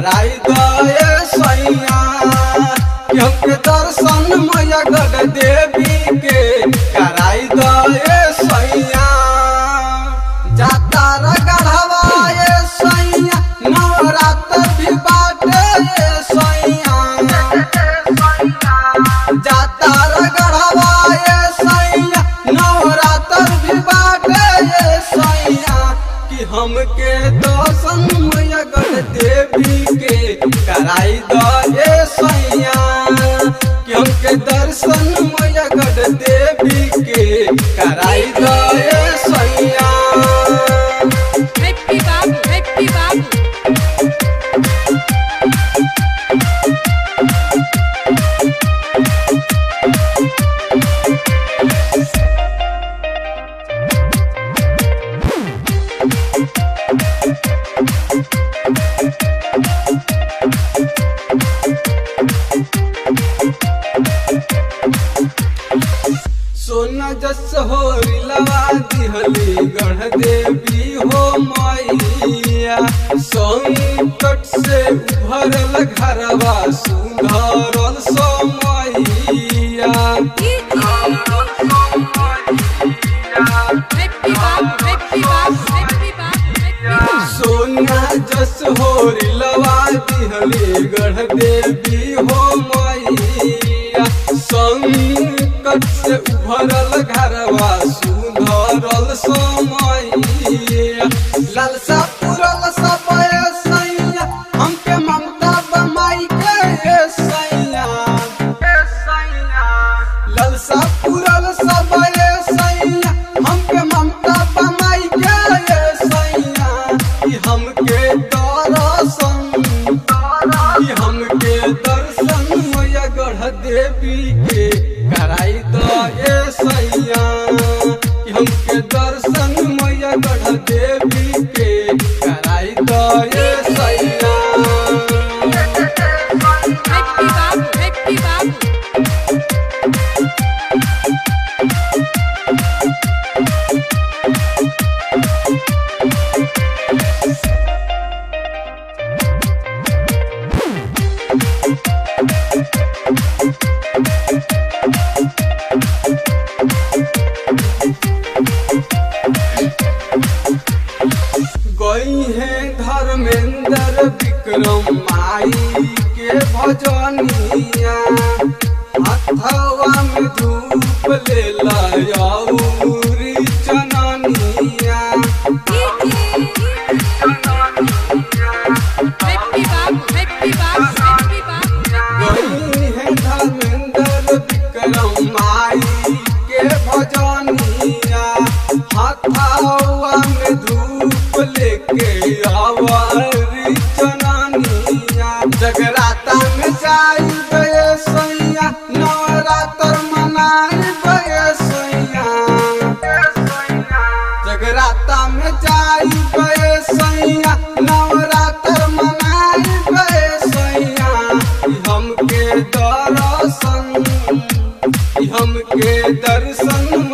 कराई दे सैया कि हमके दर्शन मैया गढ़ देवी के कराई दे सैया जाता रगढ़वा ये सैया नवरात्र भी बाटे ये सैया जाता रगढ़वा ये सैया नवरात्र भी बाटे ये सैया कि हमके दर्शन मैया गढ़ देवी के कराई दो ये सैया कि हमके दर्शन मैया गढ़ देवी के कराई दो ये सैया Happy Babu, Happy Babu. सोना जस हो रिलवा दिहली गढ़ देवी हो मैया संकट से उभरल घरवा सुधरल समैया Happy Babu, Happy Babu, Happy Babu, Happy Babu. सोना जस हो रिलवा दिहली गढ़ देवी हो मैया संकट से उभरल घरवा सुधरल समैया लालसा पुरल सबय सैया हमके ममता बमाई के हे सैया लालसा पुरल सबय सैया हमके ममता बमाई के हे सैया कि हमके दर्शन कि हमके दर्शन मैया गढ़ देवी के कराई दो ये सैया कि हमके दर्शन मैया गढ़ देवी के कराई दो ये सैया Happy Babu, Happy Babu. गई है धर्मेंद्र विक्रम माई के भजनिया हथवा में धूप ले लौरी चननिया Happy Babu, Happy Babu, Happy Babu, Happy गई है धर्मेंद्र विक्रम माई के भजनिया हथवा में धूप लेके आवरी चननिया जगराता में जाई गए सैया नवरात्र मनाई गए सैया जगराता में जाई गए सैया नवरात्र मनाई गए सैया कि हमके दर्शन कि हमके दर्शन